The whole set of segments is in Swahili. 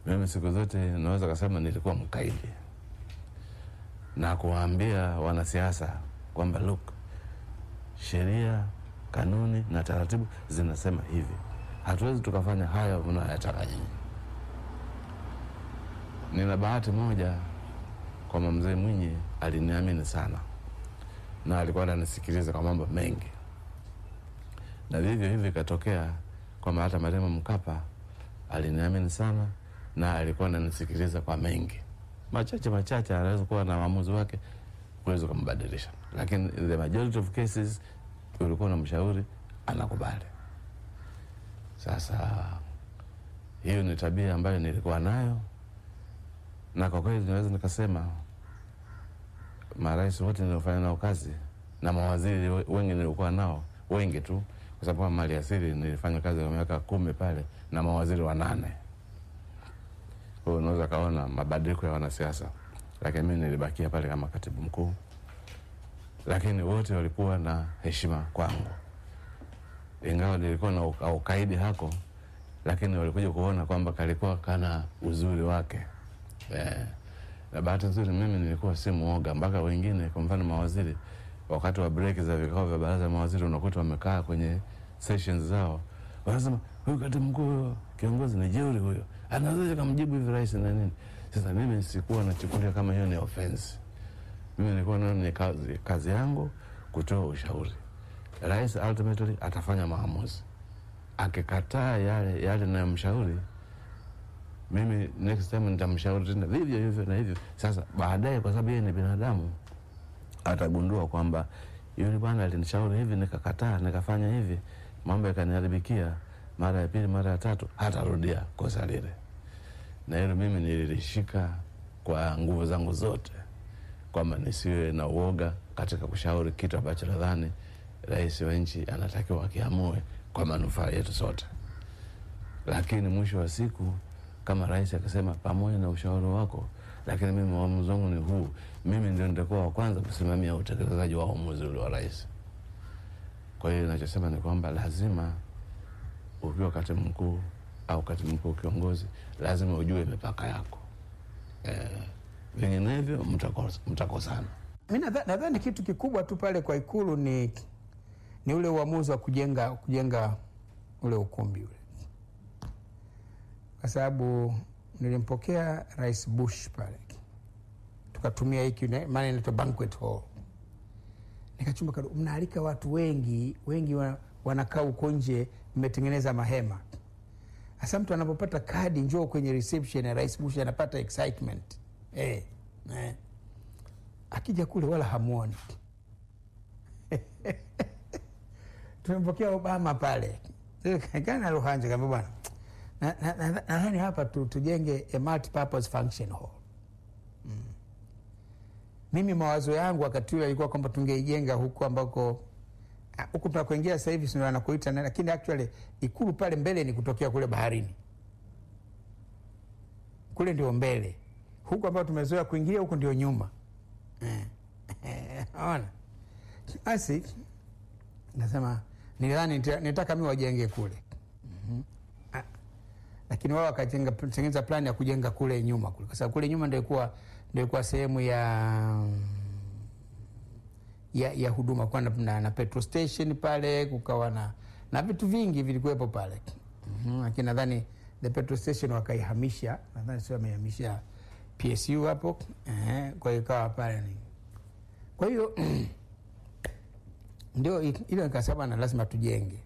mimi siku zote naweza kasema nilikuwa mkaidi na kuwaambia wanasiasa kwamba look, sheria, kanuni na taratibu zinasema hivi, hatuwezi tukafanya haya mnayoyataka nyinyi. Nina bahati moja kwamba mzee Mwinyi aliniamini sana na alikuwa ananisikiliza kwa mambo mengi, na vivyo hivyo ikatokea kwamba hata Marehemu Mkapa aliniamini sana na alikuwa ananisikiliza kwa mengi machache machache, anaweza kuwa na maamuzi wake kuweza kumbadilisha, lakini the majority of cases ulikuwa na mshauri anakubali. Sasa hiyo ni tabia ambayo nilikuwa nayo, na kwa kweli naweza nikasema marais wote niliofanya nao kazi na mawaziri wengi nilikuwa nao wengi tu, kwa sababu kama mali asili nilifanya kazi kwa miaka kumi pale na mawaziri wanane. Kwa hiyo unaweza kaona mabadiliko ya wanasiasa, lakini mimi nilibakia pale kama katibu mkuu, lakini wote walikuwa na heshima kwangu, ingawa nilikuwa na uka- ukaidi hako, lakini walikuja kuona kwamba kalikuwa kana uzuri wake eh. Na bahati nzuri mimi nilikuwa si muoga, mpaka wengine, kwa mfano mawaziri, wakati wa break za vikao vya baraza la mawaziri, unakuta wamekaa kwenye sessions zao, wanasema huyu katibu mkuu huyo kiongozi ni jeuri huyo, anaweza kamjibu hivi rais na nini. Sasa mimi sikuwa nachukulia kama hiyo ni offense. Mimi nilikuwa naona ni kazi, kazi yangu kutoa ushauri. Rais ultimately atafanya maamuzi, akikataa yale yale nayomshauri mimi next time nitamshauri tena vivyo hivyo na hivyo. Sasa baadaye, kwa sababu yeye ni binadamu, atagundua kwamba yule bwana alinishauri hivi, nikakataa, nikafanya hivi, mambo yakaniharibikia, mara ya pili, mara ya tatu, hatarudia kosa lile. Na hilo mimi nililishika kwa nguvu zangu zote, kwamba nisiwe na uoga katika kushauri kitu ambacho nadhani rais wa nchi anatakiwa akiamue kwa manufaa yetu sote. Lakini mwisho wa siku kama rais akasema pamoja na ushauri wako, lakini mimi uamuzi wangu ni huu, mimi ndio nitakuwa wa kwanza kusimamia utekelezaji wa uamuzi ule wa rais. Kwa hiyo nachosema ni kwamba lazima ukiwa katibu mkuu au katibu mkuu kiongozi, lazima ujue mipaka yako eh, vinginevyo mtakos- mtakosana. Mi nadha- nadhani kitu kikubwa tu pale kwa Ikulu ni, ni ule uamuzi wa kujenga kujenga ule ukumbi ule, kwa sababu nilimpokea Rais Bush pale, tukatumia hiki ne- maana inaitwa banquet hall, nikachumba kado, mnaalika watu wengi wengi, wa- wanakaa huko nje, mmetengeneza mahema. Hasa mtu anapopata kadi njoo kwenye reception ya Rais Bush anapata excitement eh, eh akija kule wala hamwoni. Tumempokea Obama pale kana Luhanja kamba bwana, nadhani na, na, nadhani hapa tu, tujenge a multipurpose function hall. Mm. Mimi mawazo yangu wakati ule alikuwa kwamba tungeijenga huku ambako ah, huku tunakoingia sasa hivi sio anakuita, na- lakini actually ikulu pale mbele ni kutokea kule baharini, kule ndio mbele, huku ambao tumezoea kuingilia huku ndio nyuma. Ona basi, nasema nilidhani nita- nitaka mi wajenge kule Mhm. Ah, lakini wao wakajenga tengeneza plani ya kujenga kule nyuma kule, kwa sababu kule nyuma ndio ilikuwa ndio ilikuwa sehemu ya ya, ya huduma kwa na, na, na petrol station pale, kukawa na na vitu vingi vilikuwepo pale Mhm, lakini nadhani the petrol station wakaihamisha, nadhani sio wameihamisha PSU hapo eh, kwa hiyo ikawa pale ni kwa hiyo ndio i- ile nikasema na lazima tujenge.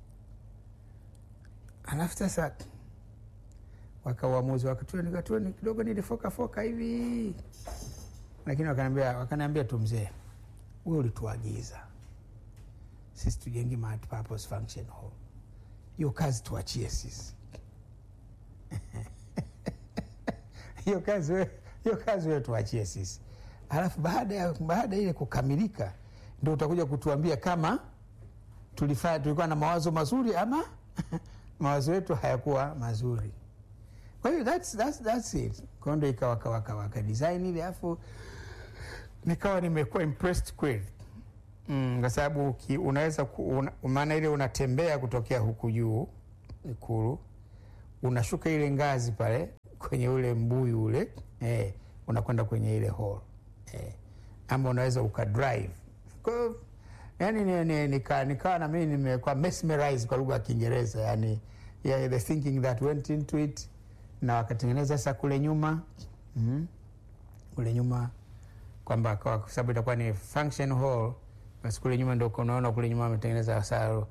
Alafu sasa wakauamuzi wakatua, nikatua ni kidogo nilifokafoka hivi, lakini wakaniambia wakaniambia tu, mzee, wewe ulituagiza sisi tujenge multipurpose function hall, hiyo kazi tuachie sisi hiyo kazi we- hiyo kazi wewe tuachie sisi, alafu baada ya baada ya ile kukamilika ndio utakuja kutuambia kama tulifanya tulikuwa na mawazo mazuri ama mawazo yetu hayakuwa mazuri. Kwa hiyo that's, that's, that's it. Kwa hiyo ndio ikawa kawa kawa ka design ile, alafu nikawa nimekuwa impressed kweli mm, kwa sababu uki- unaweza ku- una, maana ile unatembea kutokea huku juu Ikulu unashuka ile ngazi pale kwenye ule mbuyu ule eh, unakwenda kwenye ile hall eh, ama unaweza ukadrive kwa hiyo yani ni, ni, nika, nikawa na mimi nimekuwa mesmerized kwa lugha ya Kiingereza yani yeah, the thinking that went into it na wakatengeneza sasa kule nyuma mm, kule nyuma kwamba kwa kwa sababu itakuwa ni function hall, basi kule nyuma ndo unaona kule nyuma wametengeneza sasa,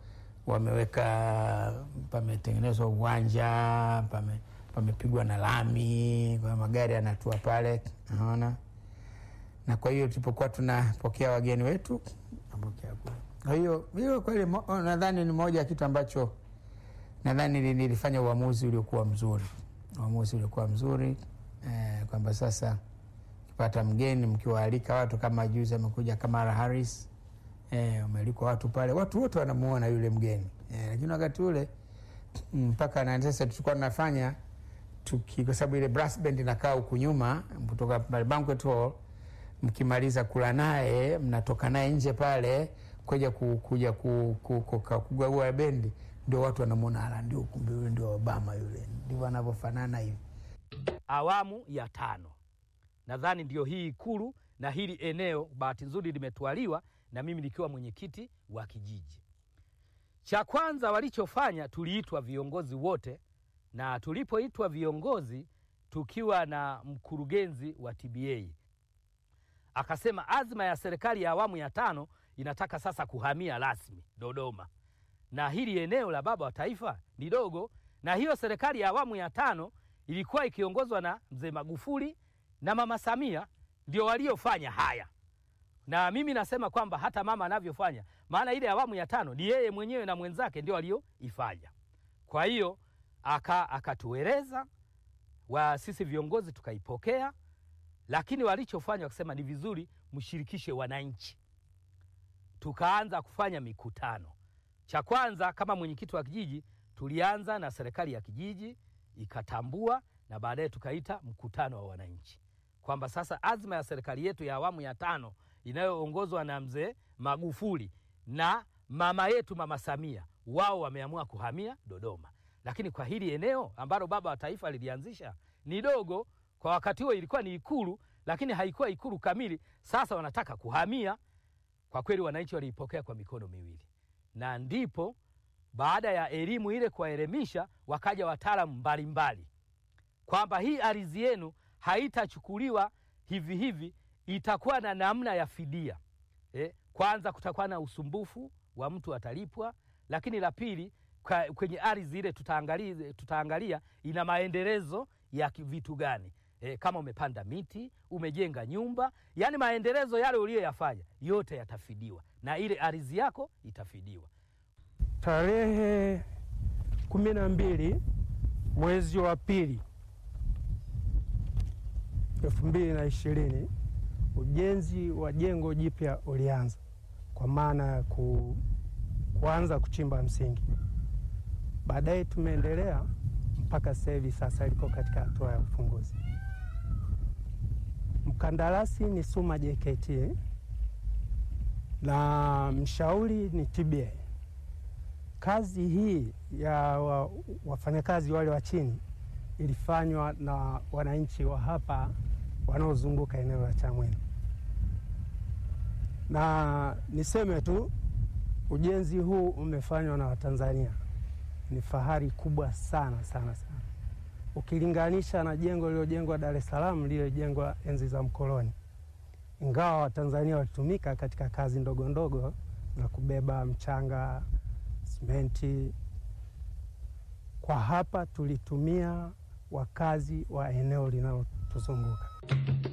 wameweka pametengenezwa uwanja pame, pamepigwa na lami, kwa hiyo magari yanatua pale, naona na kwa hiyo tulipokuwa tunapokea wageni wetu napokea kule. Kwa hiyo hiyo kweli mo- nadhani ni moja ya kitu ambacho nadhani nili- nilifanya uamuzi uliokuwa mzuri, uamuzi uliokuwa mzuri eh, kwamba sasa kipata mgeni mkiwaalika watu kama juzi amekuja Kamala Harris eh, umealikwa watu pale, watu wote wanamuona yule mgeni eh, lakini wakati ule mpaka na sasa tulikuwa tunafanya tuki, kwa sababu ile brass band inakaa huku nyuma kutoka pale banquet hall, mkimaliza kula naye mnatoka naye nje pale kuja ku- kuja ku- ku- ku- ka- kugagua bendi, ndio watu wanamwona, ala, ndio kumbe yule ndio Obama yule, ndivyo anavyofanana hivi. awamu ya tano. Nadhani ndio hii Ikulu na hili eneo, bahati nzuri limetwaliwa na mimi nikiwa mwenyekiti wa kijiji. Cha kwanza walichofanya, tuliitwa viongozi wote, na tulipoitwa viongozi tukiwa na mkurugenzi wa TBA akasema azma ya serikali ya awamu ya tano inataka sasa kuhamia rasmi Dodoma, na hili eneo la baba wa taifa ni dogo, na hiyo serikali ya awamu ya tano ilikuwa ikiongozwa na mzee Magufuli na mama Samia ndio waliofanya haya, na mimi nasema kwamba hata mama anavyofanya, maana ile awamu ya tano ni yeye mwenyewe na mwenzake ndio walioifanya. Kwa hiyo aka akatueleza wa sisi viongozi tukaipokea, lakini walichofanya wakasema ni vizuri mshirikishe wananchi. Tukaanza kufanya mikutano. Cha kwanza kama mwenyekiti wa kijiji, tulianza na serikali ya kijiji ikatambua, na baadaye tukaita mkutano wa wananchi kwamba sasa azma ya serikali yetu ya awamu ya tano inayoongozwa na mzee Magufuli na mama yetu mama Samia, wao wameamua kuhamia Dodoma, lakini kwa hili eneo ambalo baba wa taifa lilianzisha ni dogo. Kwa wakati huo ilikuwa ni Ikulu, lakini haikuwa Ikulu kamili. Sasa wanataka kuhamia. Kwa kweli wananchi waliipokea kwa mikono miwili, na ndipo baada ya elimu ile kuwaelimisha, wakaja wataalamu mbalimbali kwamba hii ardhi yenu haitachukuliwa hivi hivi, itakuwa na namna ya fidia. Eh, kwanza kutakuwa na usumbufu wa mtu atalipwa, lakini la pili kwa- kwenye ardhi ile tutaangalia, tutaangalia ina maendelezo ya ki- vitu gani eh, kama umepanda miti, umejenga nyumba, yaani maendelezo yale uliyoyafanya yote yatafidiwa na ile ardhi yako itafidiwa. Tarehe kumi na mbili mwezi wa pili elfu mbili na ishirini ujenzi wa jengo jipya ulianza kwa maana ya ku, kuanza kuchimba msingi. Baadaye tumeendelea mpaka sasa hivi, sasa liko katika hatua ya ufunguzi. Mkandarasi ni Suma JKT na mshauri ni TBA. Kazi hii ya wa, wafanyakazi wale wa chini ilifanywa na wananchi wa hapa wanaozunguka eneo la Chamwino, na niseme tu ujenzi huu umefanywa na Watanzania. Ni fahari kubwa sana sana sana, ukilinganisha na jengo lililojengwa Dar es Salaam, lililojengwa enzi za mkoloni, ingawa Watanzania walitumika katika kazi ndogo ndogo za kubeba mchanga, simenti. Kwa hapa tulitumia wakazi wa eneo linalotuzunguka.